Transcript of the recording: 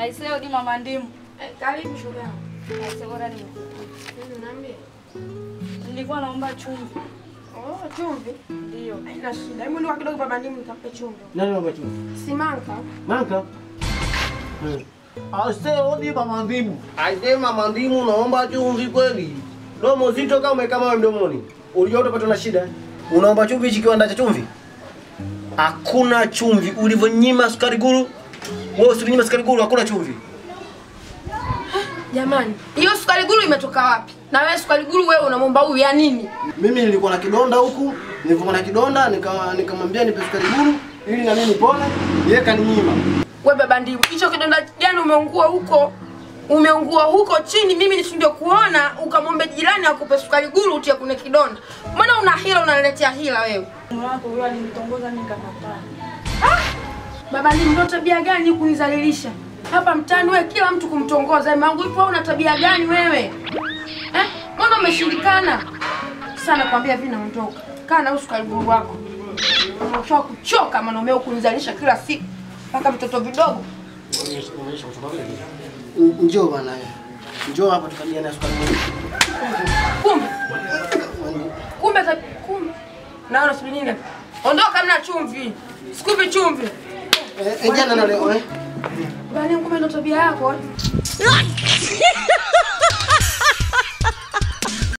Aisee, odi mama ndimu. Eh, karibu shoga yangu. Aisee, bora nimekuja. Nini unaambia? Nilikuwa naomba chumvi. Oh, chumvi. Ndio. Haina shida. Hebu ndio kidogo baba ndimu nikampe chumvi. Nani mama chumvi? Simanka. Manka. Eh. Ase odi mama ndimu. Aisee mama ndimu naomba chumvi kweli. Domo zito kama umekaa mawe mdomoni. Ulijua utapata na shida. Unaomba chumvi hichi kiwanda cha chumvi? Hakuna chumvi. Ulivyonyima sukari guru, wewe usinyima sukari guru hakuna chumvi. Jamani, hiyo sukari guru imetoka wapi? Na wewe sukari guru wewe unamwomba huyu ya nini? Mimi nilikuwa na kidonda huku, nilivyokuwa na kidonda nika nikamwambia nipe sukari guru ili na mimi nipone. Yeye kaninyima. We baba ndimu, hicho kidonda gani umeungua huko? Umeungua huko chini, mimi nishindwe kuona, ukamwombe jirani akupe sukari guru utie kune kidonda. Mbona una hila unaniletea hila wewe? Mume wako huyo alinitongoza mimi nikakataa. Baba ndimu, ndio tabia gani kunizalilisha? Hapa mtaani wewe kila mtu kumtongoza. Mangu ipo una tabia gani wewe? Eh? Mbona umeshindikana? Sana kwambia hivi naondoka. Kaa na usukari guru wako. Unafaa kuchoka mwanaume kunizalisha kila siku. Mpaka vitoto vidogo. Njoo bana. Njoo hapa tukabiliane na sukari guru. Kumbe. Kumbe za kumbe. Naona sijui nini. Ondoka mna chumvi. Sikupi chumvi. Eh, eh, jana na leo eh. Bali kumbe ndo tabia yako. eh?